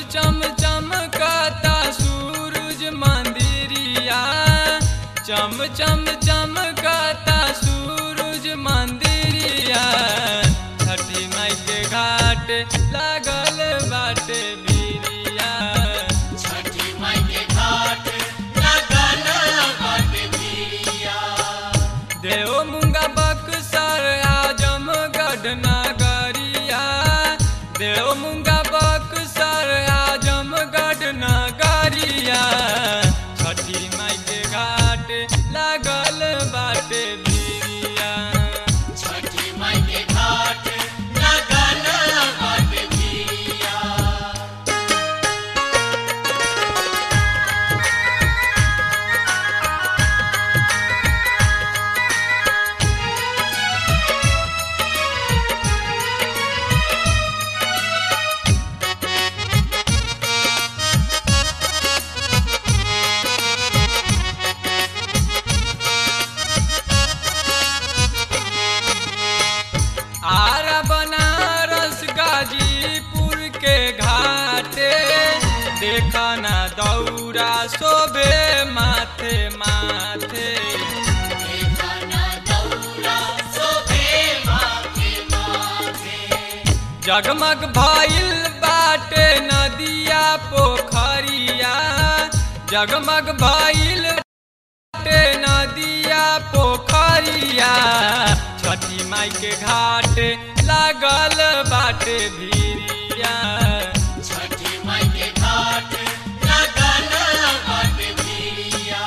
चम चमकता सूरज मंदिरिया चम चम चमकता सूरज मंदिरिया छठी माई के घाट लागल बाटे बिरिया छठी माई के घाट लगल बाटे बिरिया देव मुंगा बक्सर आजमगढ़ नगरिया देव मुंगा बक्सर आजमगढ़ नगरिया छठी माई के घाट लागल बाटे बिरिया छठी माई के घाट लगल बाटे बिरिया आरा बनारस गाजीपुर के घाटे देखा ना दौरा शोभे माथे माथे देखना दौरा शोभे माथे माथे जगमग भइल बाटे नदिया पोखरिया जगमग भइल बाटे नदिया पोखरिया छठी माई के घाट लागल बाटे भिरिया छठी माई के घाट लगल बाटे बिरिया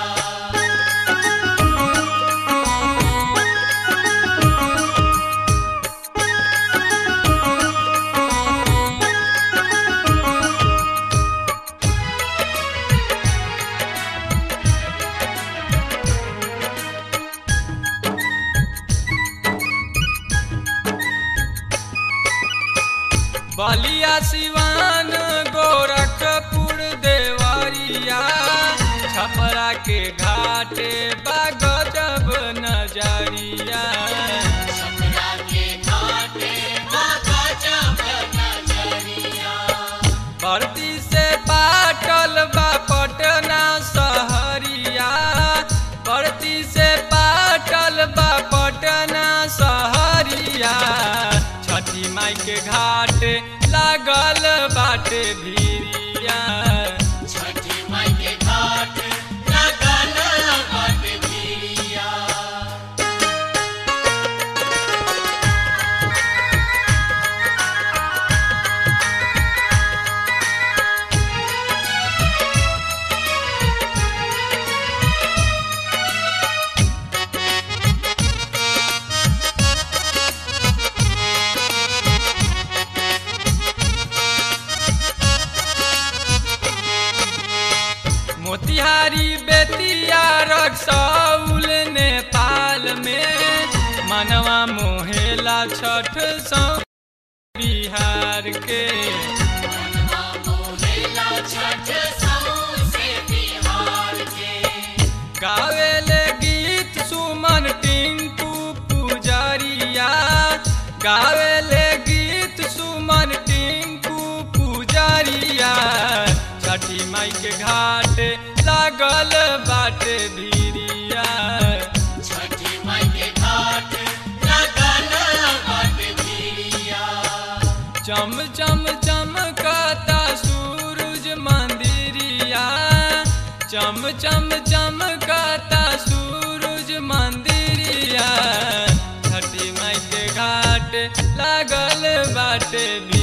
बलिया सिवान गोरखपुर देवरिया छपरा के घाटे बागजब नजरिया छपरा के घाटे बाबा जब नजरिया भर्ती से पाटल बा पटना सहरिया भर्ती से पाटल बा पटना सहरिया छठी माई के घाट लागल बाटे भिरिया छठी माई के घाट लगल बाटे बिरिया मोतिहारी बेतिया रक्सौल नेपाल में मनवा मोहेला छठ सौ बिहार के मनवा मोहेला छठ सौंसे बिहार के गावेले गीत सुमन टिंकू पुजरिया गावेले गीत सुमन टिंकू पुजरिया छठी माई के घाट लागल बाटे भिरिया छठी माई के घाट लगल बाटे बिरिया चम चम चमकता सूरज मंदिरिया चम चम चमकता सूरज मंदिरिया छठी माई के घाट लागल बाटे